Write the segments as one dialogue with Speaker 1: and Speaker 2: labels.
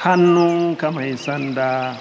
Speaker 1: hannunka mai sanda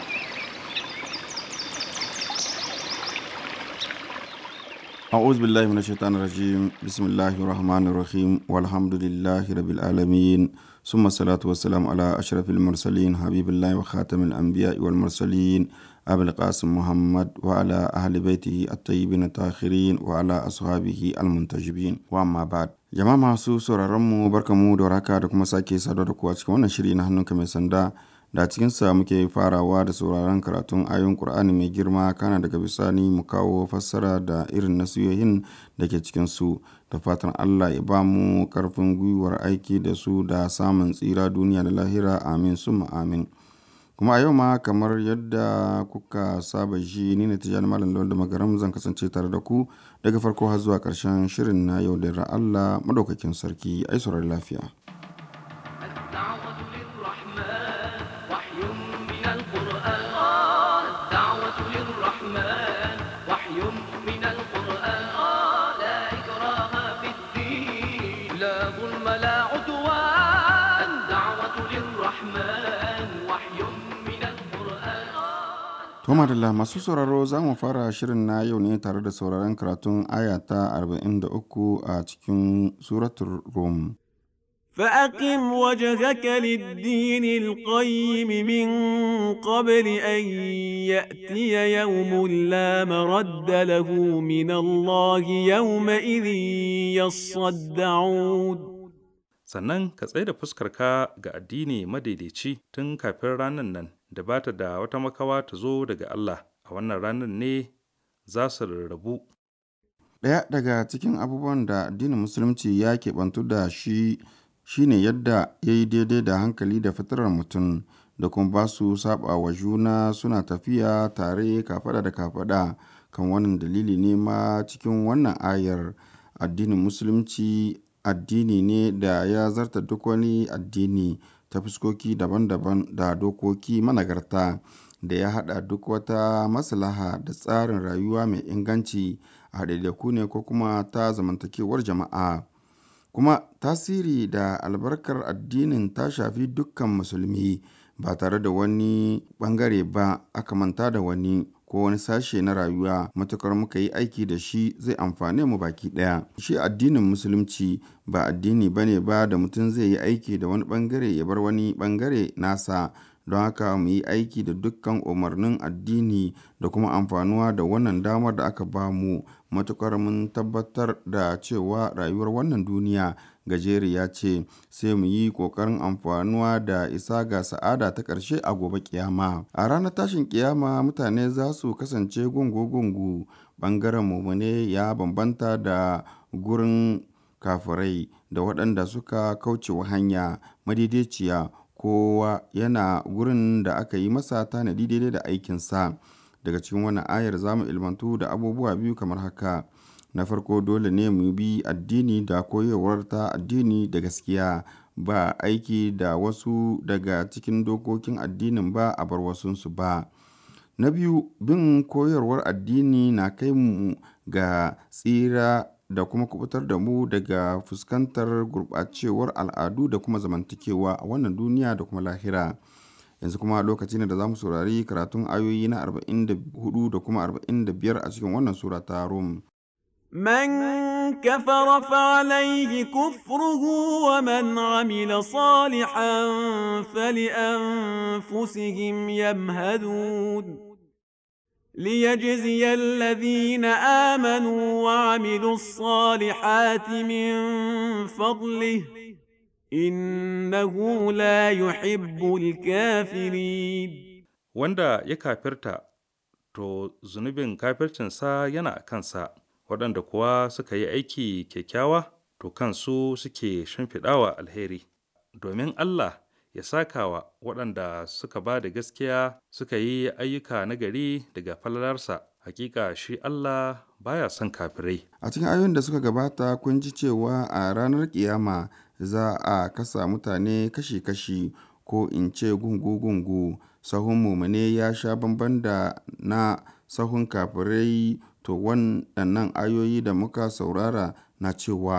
Speaker 2: أعوذ بالله من الشيطان الرجيم بسم الله الرحمن الرحيم والحمد لله رب العالمين ثم الصلاة والسلام على أشرف المرسلين حبيب الله وخاتم الأنبياء والمرسلين أبي القاسم محمد وعلى أهل بيته الطيبين الطاهرين وعلى أصحابه المنتجبين وأما بعد jama'a masu sauraronmu barkamu da warhaka da kuma sake saduwa da ku a cikin wannan shiri na hannunka mai sanda da cikinsa muke farawa da sauraron karatun ayon Kur'ani mai girma kana daga bisani mu kawo fassara da irin nasiyoyin da ke cikinsu da fatan Allah ya ba mu karfin gwiwar aiki da su da samun tsira duniya da lahira amin summa amin kuma a yau ma kamar yadda kuka saba ji ni ne tijjani malam lawal da magaram zan kasance tare da ku daga farko har zuwa karshen shirin na yau da Allah madaukakin sarki ai saurari lafiya
Speaker 3: الدعوة للرحمن وحي من القرآن الدعوة للرحمن وحي من القرآن لا إكراه في الدين لا ظلم لا عدوان الدعوة للرحمن وحي من القرآن
Speaker 2: To madalla masu sauraro za mu fara shirin na yau ne tare da sauraron karatun aya ta 43 a cikin suratul Rum.
Speaker 4: فأقم وجهك للدين القيم من قبل أن يأتي يوم لا مرد له من الله يومئذ يصدعون
Speaker 5: sannan ka tsaye da fuskarka ga addini madaidaici tun kafin ranar nan da ba ta da wata makawa ta zo daga Allah a wannan ranar ne za su rarrabu
Speaker 2: Ɗaya daga cikin abubuwan da addinin Musulunci ya keɓantu da shi shine yadda ya yi daidai da hankali da fitarar mutum da kuma ba su saba wa juna suna tafiya tare kafada da kafada kan wannan dalili ne ma cikin wannan ayar addinin Musulunci addini ne da ya zarta duk wani addini ta fuskoki daban-daban da dokoki managarta da ya haɗa duk wata maslaha da tsarin rayuwa mai inganci a ɗaiɗaiku ne ko kuma ta zamantakewar jama'a kuma tasiri da albarkar addinin ta shafi dukkan musulmi ba tare da wani ɓangare ba aka manta da wani ko wani sashe na rayuwa matukar muka yi aiki da shi zai amfane mu baki ɗaya shi addinin musulunci ba addini bane ba da mutum zai yi aiki da wani ɓangare ya bar wani ɓangare nasa don haka mu yi aiki da dukkan umarnin addini da kuma amfanuwa da wannan damar da aka ba mu matukar mun tabbatar da cewa rayuwar wannan duniya gajeriya ce sai mu yi ƙoƙarin amfanuwa da isa ga sa'ada ta ƙarshe a gobe kiyama a ranar tashin kiyama mutane za su kasance gungu-gungu ɓangaren mumune ya bambanta da gurin kafirai da waɗanda suka kaucewa hanya madaidaiciya kowa yana gurin da aka yi masa tanadi daidai da aikinsa daga cikin wannan ayar za mu ilmantu da abubuwa biyu kamar haka na farko dole ne mu bi addini da koyarwar ta addini da gaskiya ba aiki da wasu daga cikin dokokin addinin ba a bar wasunsu ba na biyu bin koyarwar addini na kai mu ga tsira da kuma kubutar da mu daga fuskantar gurɓacewar al'adu da kuma zamantakewa a wannan duniya da kuma lahira yanzu kuma lokaci ne da za mu saurari karatun ayoyi na 44 da kuma 45 a cikin wannan sura ta rum
Speaker 4: من كفر فعليه كفره ومن عمل صالحا فلأنفسهم يمهدون ليجزي الذين آمنوا وعملوا الصالحات من فضله إنه لا يحب الكافرين
Speaker 5: wanda ya kafirta to zunubin kafircinsa yana a kansa waɗanda kuwa suka yi aiki kyakkyawa to kansu suke shimfiɗawa alheri domin Allah ya sakawa waɗanda suka ba da gaskiya suka yi ayyuka nagari daga falalarsa hakika shi Allah baya son kafirai
Speaker 2: a cikin ayoyin da suka gabata kun ji cewa a ranar kiyama za a kasa mutane kashi-kashi ko in ce gungu-gungu sahun mumune ya sha bamban da na sahun kafirai to waɗannan ayoyi da muka saurara na cewa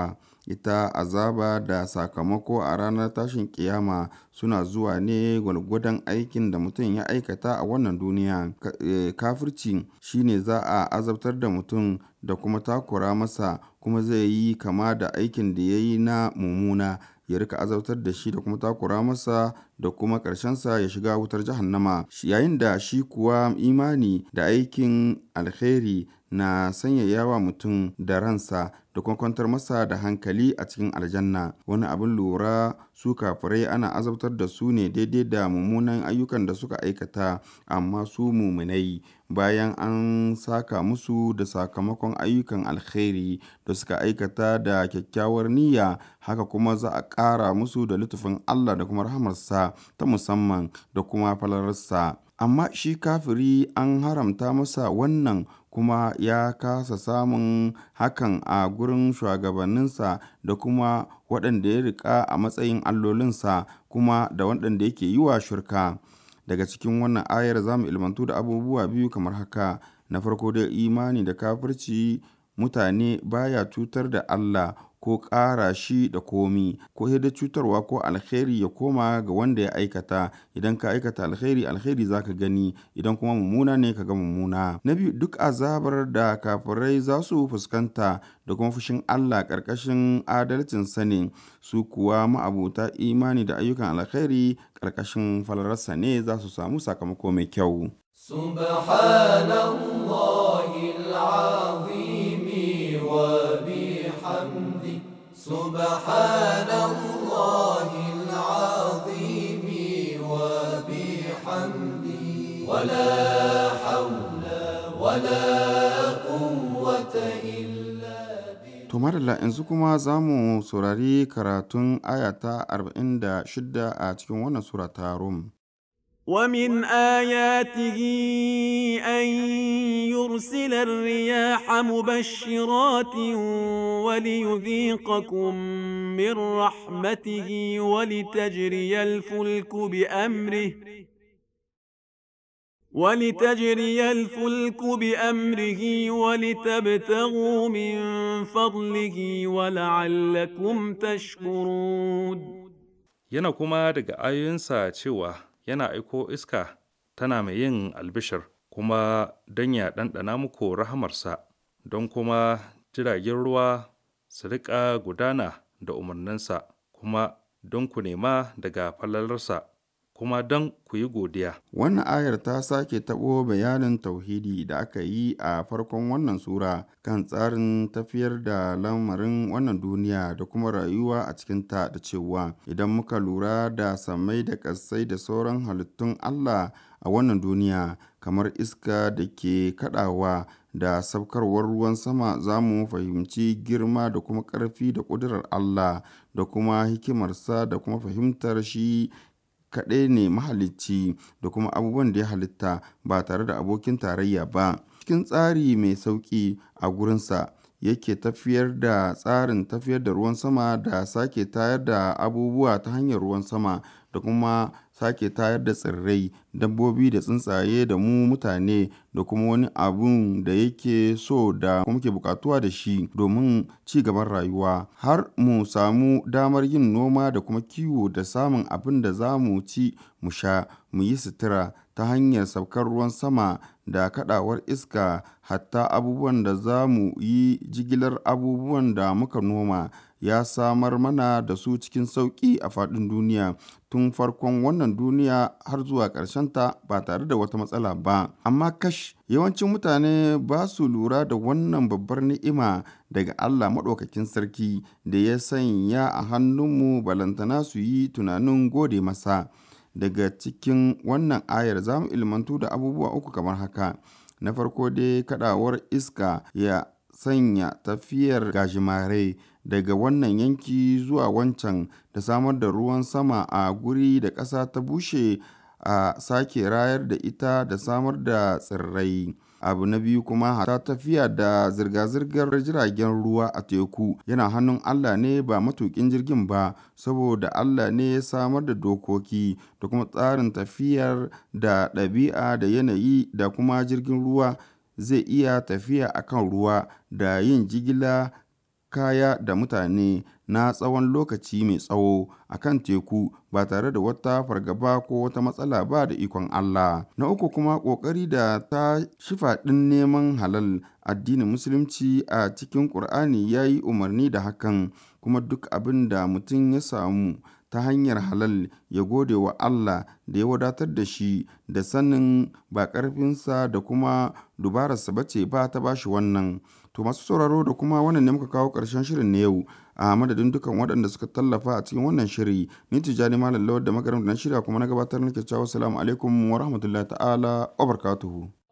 Speaker 2: ita azaba da sakamako a ranar tashin kiyama suna zuwa ne gwalgwadon aikin da mutum ya aikata a wannan duniya kafirci shine za a azabtar da mutum da kuma takura masa kuma zai yi kama da aikin da ya yi na mummuna ya rika azabtar da shi da kuma takura masa da kuma ƙarshensa ya shiga wutar jahannama yayin da shi kuwa imani da aikin alkhairi na sanyaya wa mutum da ransa da kuma kwantar masa da hankali a cikin aljanna wani abin lura su kafirai ana azabtar da su ne daidai da mummunan ayyukan da suka aikata amma su muminai bayan an saka musu da sakamakon ayyukan alkhairi da suka aikata da kyakkyawar niyya haka kuma za a ƙara musu da lutufin Allah da kuma rahamarsa ta musamman da kuma falararsa amma shi kafiri an haramta masa wannan kuma ya kasa samun hakan a gurin shugabanninsa da kuma waɗanda ya riƙa a matsayin allolinsa kuma da waɗanda yake yi wa shirka daga cikin wannan ayar za mu ilmantu da abubuwa biyu kamar haka na farko dai imani da kafirci mutane baya cutar da Allah ko ƙara shi da komi ko da cutarwa ko alkhairi ya koma ga wanda ya aikata idan ka aikata alkhairi alkhairi zaka gani idan kuma mummuna ne ka ga mummuna na biyu duk azabar da kafirai za su fuskanta da kuma fushin Allah ƙarƙashin adalcin sani su kuwa ma'abuta imani da ayyukan alkhairi ƙarƙashin falararsa ne za su samu sakamako mai kyau
Speaker 6: سبحان الله العظيم وبحمده ولا حول ولا قوة إلا
Speaker 2: To madalla yanzu kuma za mu saurari karatun ayata 46 a cikin wannan sura ta Rum.
Speaker 4: ومن آياته أن يرسل الرياح مبشرات وليذيقكم من رحمته ولتجري الفلك بأمره ولتجري الفلك بأمره ولتبتغوا من فضله ولعلكم تشكرون
Speaker 5: Yana kuma daga ayoyinsa cewa yana aiko iska tana mai yin albishir kuma don ya ɗanɗana muku rahamarsa don kuma jiragen ruwa su riƙa gudana da umarninsa kuma don ku nema daga falalarsa kuma don ku yi godiya.
Speaker 2: Wannan ayar ta sake taɓo bayanin tauhidi da aka yi a farkon wannan sura kan tsarin tafiyar da lamarin wannan duniya da kuma rayuwa a cikinta da cewa idan muka lura da samai da ƙasai da sauran halittun Allah a wannan duniya kamar iska da ke kaɗawa da sabkarwar ruwan sama za mu fahimci girma da kuma ƙarfi da ƙudurar Allah da kuma hikimarsa da kuma fahimtar shi kaɗai ne mahalicci da kuma abubuwan da ya halitta ba tare da abokin tarayya ba cikin tsari mai sauƙi a gurinsa yake tafiyar da tsarin tafiyar da ruwan sama da sake tayar da abubuwa ta hanyar ruwan sama da kuma sake tayar da tsirrai dabbobi da tsuntsaye da mu mutane da kuma wani abun da yake so da kuma ke bukatuwa da shi domin ci gaban rayuwa har mu samu damar yin noma da kuma kiwo da samun abin da za mu ci mu sha mu yi sutura ta hanyar saukar ruwan sama da kadawar iska hatta abubuwan da za mu yi jigilar abubuwan da muka noma ya samar mana da su cikin sauƙi a faɗin duniya tun farkon wannan duniya har zuwa ta ba tare da wata matsala ba amma kash yawancin mutane ba su lura da wannan babbar ni'ima daga Allah maɗaukakin sarki da ya sanya a hannunmu balantana su yi tunanin gode masa daga cikin wannan ayar za mu ilmantu da abubuwa uku kamar haka na farko dai kadawar iska ya sanya tafiyar gajimare daga wannan yanki zuwa wancan da samar da ruwan sama a guri da ƙasa ta bushe a sake rayar da ita da samar da tsirrai abu na biyu kuma ta tafiya da zirga-zirgar jiragen ruwa a teku yana hannun Allah ne ba matukin jirgin ba saboda Allah ne ya samar da dokoki da kuma tsarin tafiyar da ɗabi'a da yanayi da kuma jirgin ruwa zai iya tafiya akan ruwa da yin jigila kaya da mutane na tsawon lokaci mai tsawo a kan teku ba tare da wata fargaba ko wata matsala ba da ikon Allah. Na uku kuma ƙoƙari da ta shifa ɗin neman halal addinin musulunci a cikin ƙur'ani ya yi umarni da hakan kuma duk abin da mutum ya samu ta hanyar halal ya gode wa Allah da ya wadatar da shi da sanin ba ƙarfinsa da kuma dubararsa ba ce ba ta bashi wannan. To masu sauraro da kuma wannan ne muka kawo ƙarshen shirin na yau a madadin dukan waɗanda suka tallafa a cikin wannan shiri ni tijjani malam lawar da magaram da na shirya kuma na gabatar nake cewa assalamu alaikum wa rahmatullahi ta'ala wa barakatuhu.